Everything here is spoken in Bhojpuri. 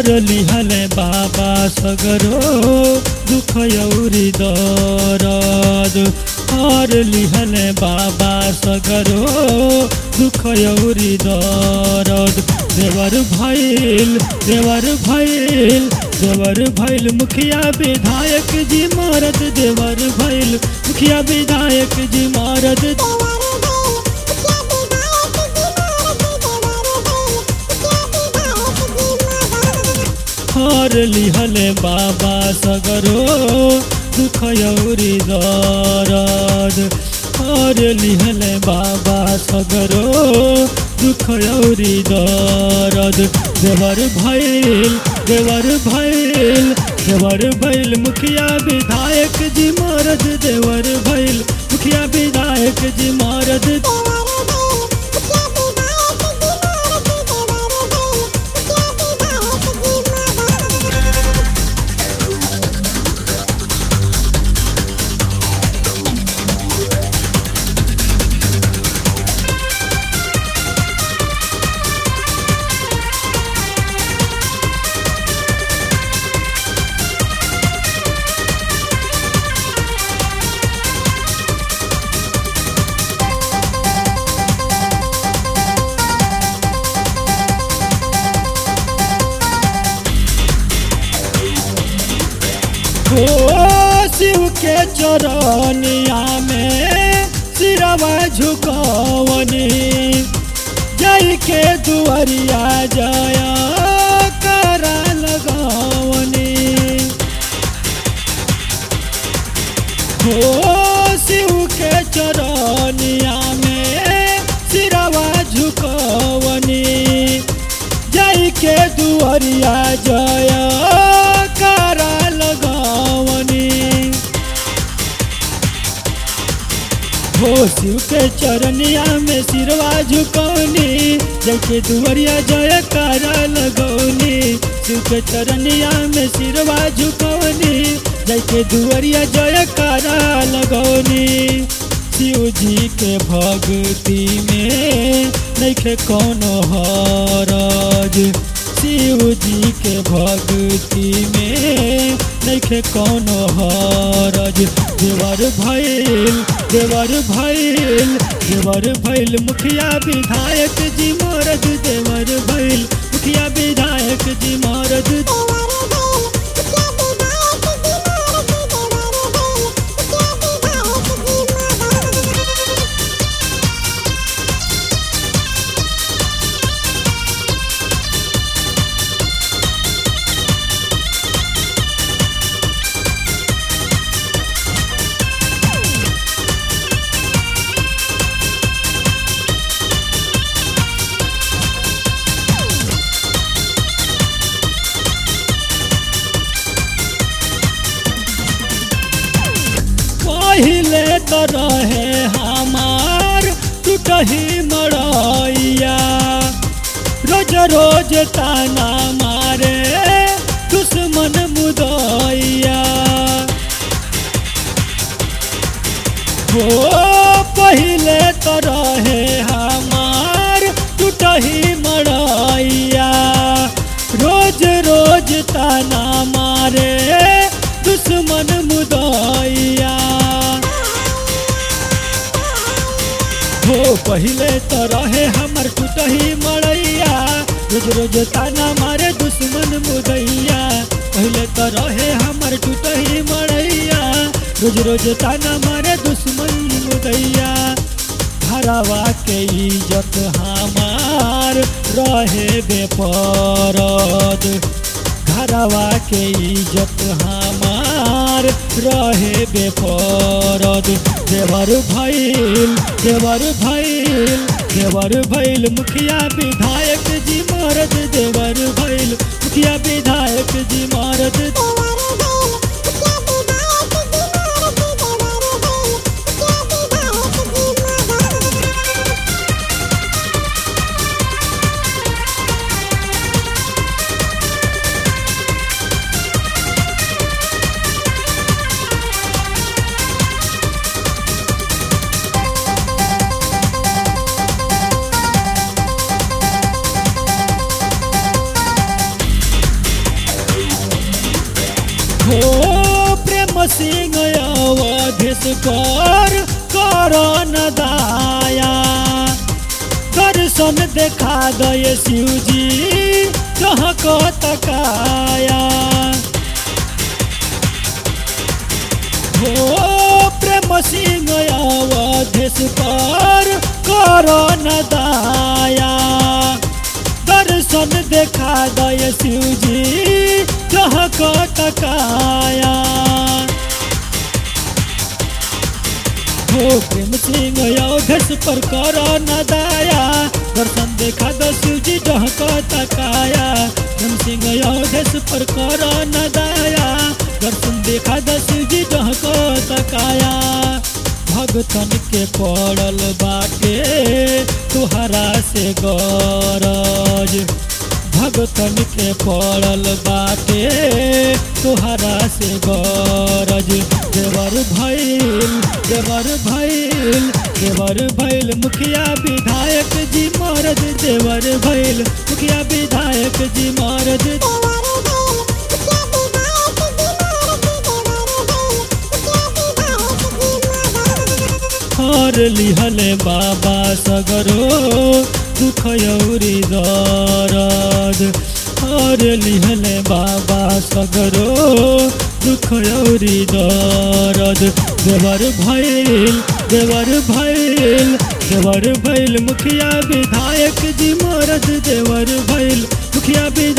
हर लिहले बाबा सगरो दुख यौरी दरद हर लिहले बाबा सगरो दुख यौरी दरद देवर भैल देवर भैल देवर भैल मुखिया विधायक जी मारत देवर भैल मुखिया विधायक जी मारत हर लिहले बाबा सगरो दुख यौरी दरद हर लिहले बाबा सगरो दुख यौरी दरद देवर भैल देवर भैल देवर भैल मुखिया विधायक जी मारद देवर भैल मुखिया विधायक जी मारद हो शिव के चरनिया में सिरवा झुकवनी जय के दुआरिया जया करा लगवनी हो शिव के चरनिया में सिरवा झुकवनी जय के दुआरिया जया करा लगवनी हो शिव के चरनिया में सिरवा झुकौनी जैसे दुवरिया जय करा लगौनी शिव के चरनिया में सिरवा झुकौनी जैसे दुवरिया जय करा लगौनी शिव जी के भक्ति में नैखे कोनो हरज शिव जी के भक्ति में नैखे कोनो हरज देवर भैल देवर भैल देवर भैल मुखिया विधायक जी मरद देवर भैल मुखिया विधायक जी मरद पहिले तो रहे हमार टूटही मड़ैया रोज रोज ताना मारे दुश्मन मुदैया हो पहिले तो रहे हमार टूटही मड़ैया रोज रोज ताना मारे दुश्मन मुदैया हो पहिले तो रहे हमर टूटही मड़ैया रोज रोज ताना मारे दुश्मन मुदैया पहिले तो रहे हमर टूटही मड़ैया रोज रोज ताना मारे दुश्मन मुदैया घरवा के इज्जत हमार रहे बेपरद घरवा के इज्जत हमार रहे बेपरद देवर भैल देवर भैल देवर भैल मुखिया विधायक जी मारद देवर भैल मुखिया विधायक जी मारद हो प्रेम सिंह अवधेश कर करन दाया दर्शन देखा दय शिवजी कह को तकाया हो प्रेम सिंह अवधेश पर करन दाया दर्शन देखा दय शिवजी कह को तकाया हो प्रेम सिंह अवधेश पर करन दाया दर्शन देखा द शिवजी कह को तकाया प्रेम सिंह अवधेश पर करन दाया दर्शन देखा द शिवजी कह को तकाया भगतन के पड़ल बाटे तुहरा से गरज भगतन के पड़ल बाटे तुहरा से गरज देवर भैल देवर भैल देवर भैल मुखिया विधायक जी मरद देवर भैल मुखिया विधायक जी मरद हर लिहले बाबा सगरो दुख यौरी दरद हर लिहले बाबा सगरो दुख यौरी दरद देवर भैल देवर भैल देवर भैल मुखिया विधायक जी मरद देवर भैल मुखिया विधायक